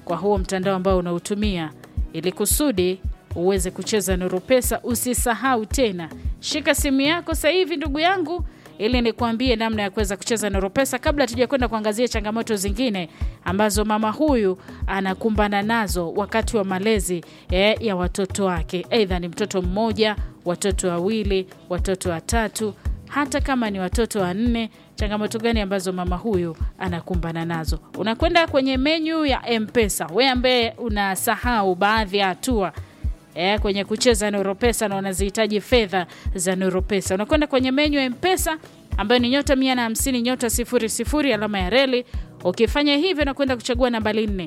kwa huo mtandao ambao unautumia ili kusudi uweze kucheza Nuru Pesa. Usisahau tena, shika simu yako sasa hivi ndugu yangu, ili nikuambie namna ya kuweza kucheza Nuru Pesa, kabla tuja kwenda kuangazia changamoto zingine ambazo mama huyu anakumbana nazo wakati wa malezi eh, ya watoto wake, aidha ni mtoto mmoja, watoto wawili, watoto watatu, hata kama ni watoto wanne changamoto gani ambazo mama huyu anakumbana nazo. Unakwenda kwenye menyu ya Mpesa, we ambaye unasahau baadhi ya hatua e, kwenye kucheza Nuru Pesa na unazihitaji fedha za Nuru Pesa, unakwenda kwenye menyu ya Mpesa ambayo ni nyota mia na hamsini nyota sifuri sifuri alama ya reli. Ukifanya hivyo, unakwenda kuchagua nambari nne,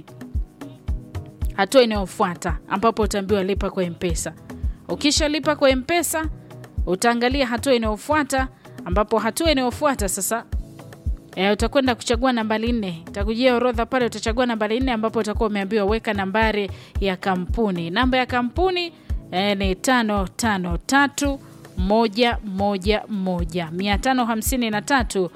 hatua inayofuata ambapo utaambiwa lipa kwa Mpesa. Ukishalipa kwa Mpesa, utaangalia hatua inayofuata ambapo hatua inayofuata sasa e, utakwenda kuchagua nambari nne. Itakujia orodha pale, utachagua nambari nne ambapo utakuwa umeambiwa weka nambari ya kampuni. Namba ya kampuni e, ni tano tano tatu moja moja moja mia tano hamsini na tatu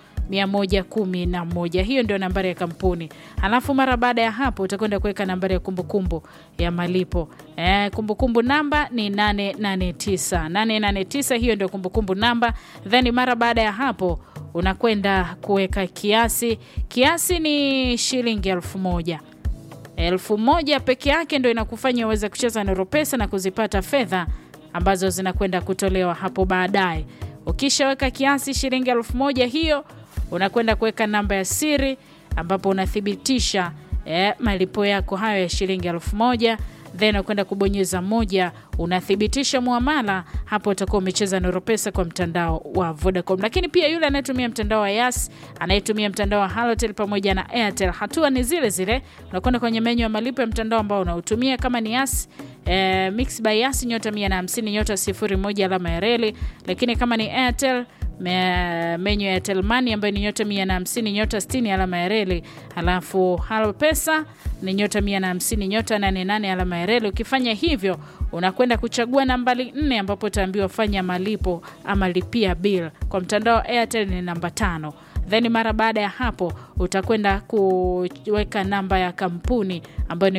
111 hiyo ndio nambari ya kampuni. Halafu mara baada ya hapo utakwenda kuweka nambari ya kumbukumbu ya malipo e, kumbukumbu namba ni 889 889, hiyo ndio kumbukumbu namba. Then mara baada ya hapo unakwenda kuweka kiasi, kiasi ni shilingi elfu moja elfu moja peke yake ndio inakufanya uweze kucheza Nuru Pesa na kuzipata fedha ambazo zinakwenda kutolewa hapo baadaye. Ukishaweka kiasi shilingi elfu moja hiyo unakwenda kuweka namba ya siri ambapo unathibitisha eh, malipo yako hayo ya shilingi elfu moja then unakwenda kubonyeza moja, unathibitisha muamala. Hapo utakuwa umecheza Nuru Pesa kwa mtandao wa Vodacom. Lakini pia yule anayetumia mtandao wa Yas, anayetumia mtandao wa Halotel pamoja na Airtel, hatua ni zile zile. Unakwenda kwenye menyu ya malipo ya mtandao ambao unautumia, kama ni Yas eh, Mix by Yas nyota 150 nyota 01 alama ya reli. Lakini kama ni Airtel menyu ya Airtel Money ambayo ni nyota 150 nyota 60 alama ya reli, halafu Halo Pesa ni nyota 150 nyota 88 alama ya reli. Ukifanya hivyo, unakwenda kuchagua nambari nne ambapo utaambiwa fanya malipo ama lipia bill. Kwa mtandao wa Airtel ni namba tano then mara baada ya hapo utakwenda kuweka namba ya kampuni ambayo ni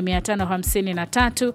553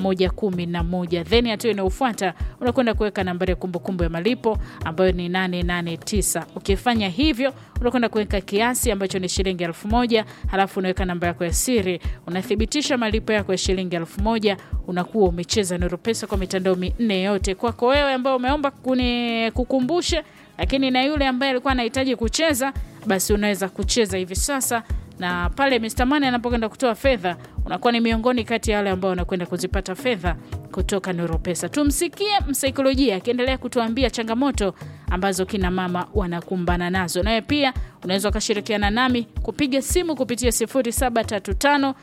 111 then hatua inayofuata unakwenda kuweka nambari ya kumbukumbu ya malipo ambayo ni 889 ukifanya hivyo unakwenda kuweka kiasi ambacho ni shilingi elfu moja halafu unaweka namba yako ya siri unathibitisha malipo yako ya shilingi elfu moja unakuwa umecheza Nuru Pesa kwa mitandao minne yote kwako wewe ambao umeomba kuni kukumbushe lakini na yule ambaye alikuwa anahitaji kucheza basi unaweza kucheza hivi sasa na pale Mr. Money anapokwenda kutoa fedha unakuwa ni miongoni kati ya wale ambao wanakwenda kuzipata fedha kutoka Nuru Pesa. Tumsikie msaikolojia akiendelea kutuambia changamoto ambazo kina mama wanakumbana nazo. Nawe pia unaweza ukashirikiana nami kupiga simu kupitia 0735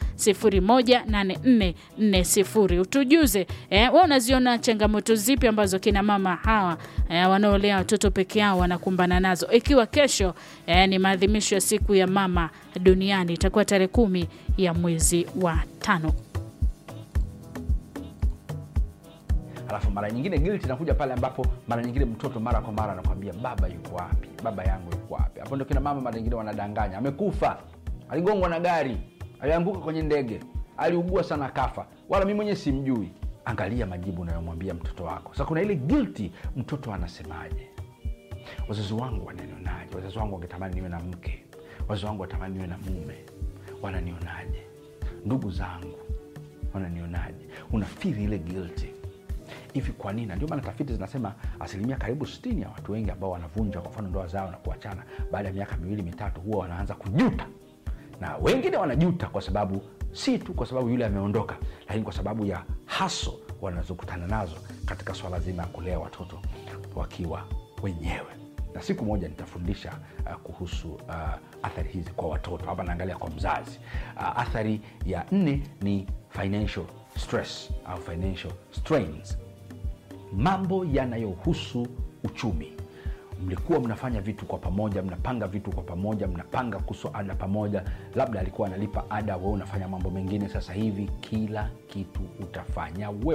018440 utujuze eh, wewe unaziona changamoto zipi ambazo kina mama hawa eh, wanaolea watoto peke yao wanakumbana nazo, ikiwa kesho eh, ni maadhimisho ya siku ya mama duniani, itakuwa tarehe kumi ya mwezi wa tano. alafu mara nyingine guilt inakuja pale ambapo mara nyingine mtoto mara kwa mara anakwambia baba yuko wapi baba yangu yuko wapi hapo ndo kina mama mara nyingine wanadanganya amekufa aligongwa na gari alianguka kwenye ndege aliugua sana kafa wala mi mwenyewe simjui angalia majibu unayomwambia mtoto wako sasa kuna ile guilty mtoto anasemaje wazazi wangu wananionaje wazazi wangu wangetamani niwe na mke wazazi wangu watamani niwe na mume wananionaje ndugu zangu wananionaje unafiri ile guilty hivi kwa nini? Ndio maana tafiti zinasema asilimia karibu sitini ya watu wengi ambao wanavunja kwa mfano ndoa zao na kuachana baada ya miaka miwili mitatu, huwa wanaanza kujuta, na wengine wanajuta kwa sababu si tu kwa sababu yule ameondoka, lakini kwa sababu ya haso wanazokutana nazo katika swala zima ya kulea watoto wakiwa wenyewe na siku moja nitafundisha uh, kuhusu uh, athari hizi kwa watoto. Hapa naangalia kwa mzazi. Uh, athari ya nne ni financial stress au financial strains, mambo yanayohusu uchumi. Mlikuwa mnafanya vitu kwa pamoja, mnapanga vitu kwa pamoja, mnapanga kuhusu ada pamoja, labda alikuwa analipa ada, wewe unafanya mambo mengine. Sasa hivi kila kitu utafanya wewe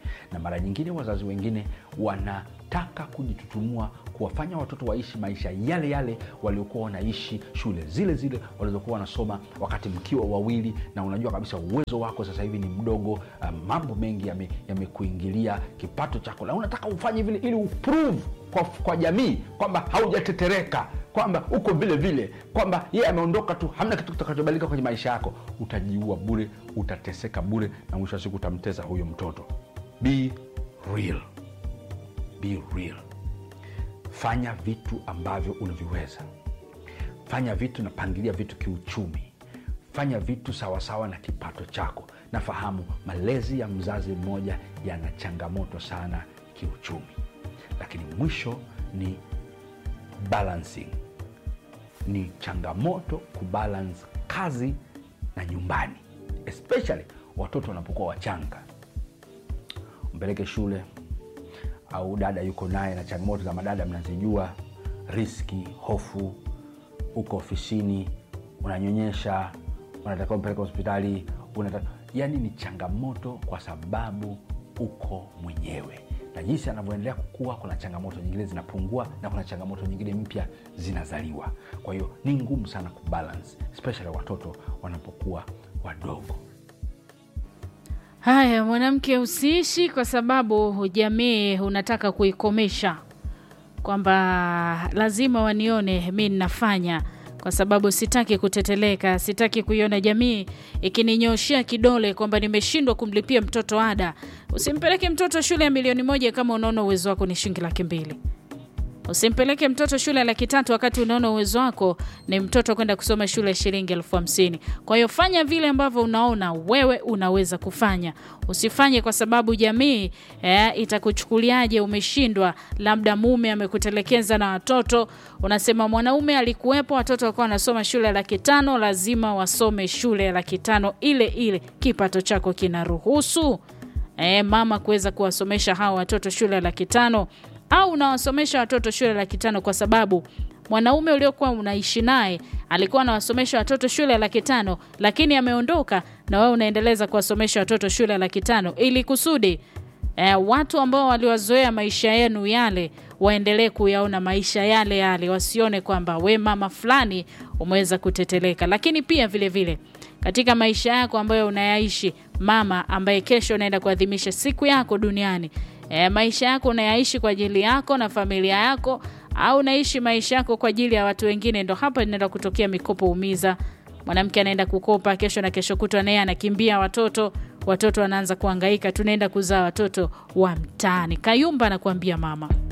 na mara nyingine wazazi wengine wanataka kujitutumua kuwafanya watoto waishi maisha yale yale waliokuwa wanaishi shule zile zile walizokuwa wanasoma wakati mkiwa wawili na unajua kabisa uwezo wako sasa hivi ni mdogo uh, mambo mengi yamekuingilia yame kipato chako na unataka ufanye vile ili uprove kwa, kwa jamii kwamba haujatetereka kwamba uko vile vile kwamba yeye yeah, ameondoka tu hamna kitu kitakachobadilika kwenye maisha yako utajiua bure utateseka bure na mwisho wa siku utamteza huyo mtoto be real be real fanya vitu ambavyo unaviweza fanya vitu na pangilia vitu kiuchumi fanya vitu sawasawa na kipato chako nafahamu malezi ya mzazi mmoja yana changamoto sana kiuchumi lakini mwisho ni balancing ni changamoto kubalance kazi na nyumbani especially watoto wanapokuwa wachanga mpeleke shule au dada yuko naye na changamoto za madada mnazijua riski hofu uko ofisini unanyonyesha unatakiwa mpeleka hospitali unata... yaani ni changamoto kwa sababu uko mwenyewe na jinsi anavyoendelea kukua kuna changamoto nyingine zinapungua na kuna changamoto nyingine mpya zinazaliwa kwa hiyo ni ngumu sana kubalance especially watoto wanapokuwa wadogo haya mwanamke usiishi kwa sababu jamii unataka kuikomesha kwamba lazima wanione mi ninafanya kwa sababu sitaki kuteteleka sitaki kuiona jamii ikininyoshea kidole kwamba nimeshindwa kumlipia mtoto ada usimpeleke mtoto shule ya milioni moja kama unaona uwezo wako ni shilingi laki mbili usimpeleke mtoto shule ya laki tatu wakati unaona uwezo wako ni mtoto kwenda kusoma shule ya shilingi elfu hamsini kwa hiyo fanya vile ambavyo unaona wewe unaweza kufanya usifanye kwa sababu jamii eh, itakuchukuliaje umeshindwa labda mume amekutelekeza na watoto unasema mwanaume alikuwepo watoto wakuwa wanasoma shule ya laki tano lazima wasome shule ya laki tano ile ile kipato chako kinaruhusu eh, mama kuweza kuwasomesha hawa watoto shule ya laki tano au unawasomesha watoto shule laki tano kwa sababu mwanaume uliokuwa unaishi naye alikuwa anawasomesha watoto shule ya laki tano lakini ameondoka na wewe unaendeleza kuwasomesha watoto shule ya laki tano ili kusudi eh, watu ambao waliwazoea maisha yenu yale waendelee kuyaona maisha yale yale wasione kwamba we mama fulani umeweza kuteteleka lakini pia vile vile katika maisha yako ambayo unayaishi mama ambaye kesho unaenda kuadhimisha siku yako duniani e, maisha yako unayaishi kwa ajili yako na familia yako au unaishi maisha yako kwa ajili ya watu wengine ndo hapa inaenda kutokea mikopo umiza mwanamke anaenda kukopa kesho na kesho kutwa naye anakimbia watoto watoto wanaanza kuangaika tunaenda kuzaa watoto wa mtaani kayumba anakuambia mama